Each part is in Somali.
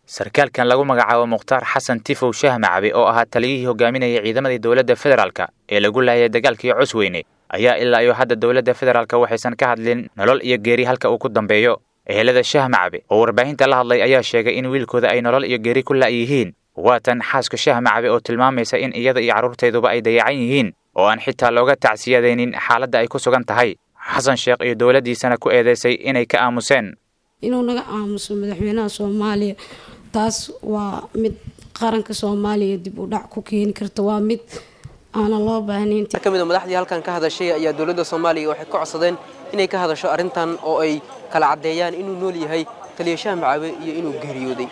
sarkaalkan lagu magacaabo mukhtaar xasan tifow shaah macabe oo ahaa taliyihii hogaaminayay ciidamadii dowladda federaalka ee lagu laayay dagaalkii cusweyne ayaa ilaa iyo hadda dowladda federaalka waxaysan ka hadlin nolol iyo geeri halka uu ku dambeeyo ehelada shaah macabe oo warbaahinta la hadlay ayaa sheegay in wiilkooda ay nolol iyo geeri ku la'yihiin waatan xaaska shaah macabe oo tilmaamaysa in iyada iyo carruurteeduba ay dayacan yihiin oo aan xitaa looga tacsiyadaynin xaaladda ay ku sugan tahay xasan sheekh iyo dowladdiisana ku eedeysay inay ka aamuseen inuu naga aamuso madaxweynaha soomaaliya taas waa mid qaranka soomaaliya dib u dhac ku keeni karta waa mid aanan loo baahnayn ka mid a madaxdii halkan ka hadashay ayaa dowladda soomaaliya waxay ka codsadeen inay ka hadasho arrintan oo ay kala caddeeyaan inuu nool yahay taliya shaah macabe iyo inuu geeriyooday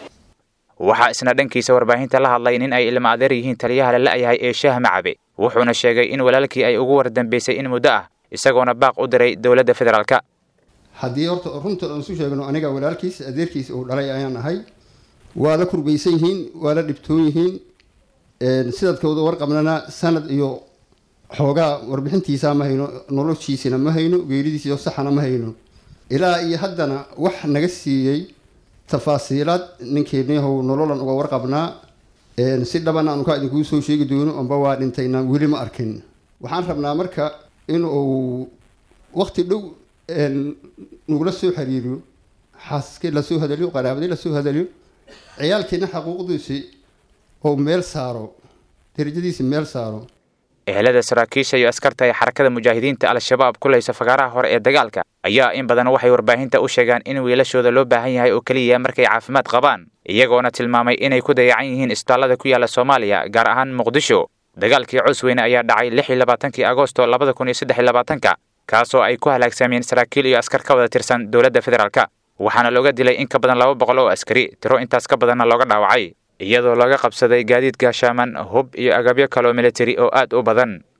waxaa isna dhankiisa warbaahinta la hadlay nin ay ilma adeer yihiin taliyaha la la'yahay ee shaah macabe wuxuuna sheegay in walaalkii ay ugu wardambeysay in muddo ah isagoona baaq u diray dowladda federaalka haddii horta runta aan isu sheegno aniga walaalkiis adeerkiis uu dhalay ayaan ahay waa la kurbaysan yihiin waa la dhibtoon yihiin sidadkooda warqabnana sanad iyo xoogaa warbixintiisa ma hayno noloshiisina ma hayno geeridiisiyo saxana ma hayno ilaa iyo haddana wax naga siiyey tafaasiilaad ninkeeniyahow nololan uga warqabnaa si dhaban aanu ka idinkuu soo sheegi doono amba waa dhintayna weli ma arkin waxaan rabnaa marka in uu waqti dhow nagula soo xiriiriyo xaasaskii lasoo hadaliyo qaraabadii lasoo hadaliyo ciyaalkiina xaquuqdiisi oo meel saaro darajadiisi meel saaro ehelada saraakiisha iyo askarta ee xarakada mujaahidiinta al-shabaab kulaysa fagaaraha hore ee dagaalka ayaa in badan waxay warbaahinta u sheegaan in wiilashooda loo baahan yahay oo keliya markay caafimaad qabaan iyagoona tilmaamay inay ku dayacan yihiin isbitaallada ku yaala soomaaliya gaar ahaan muqdisho dagaalkii cusweyne ayaa dhacay lix iyo labaatankii agosto labada kun iyo saddex iyo labaatanka kaasoo ay ku halaagsameen saraakiil iyo askar ka wada tirsan dowladda federaalka waxaana looga dilay in ka badan laba boqol oo askari tiro intaas ka badanna looga dhaawacay iyadoo laga qabsaday gaadiid gaashaaman hub iyo agabyo kaloo militari oo aad u badan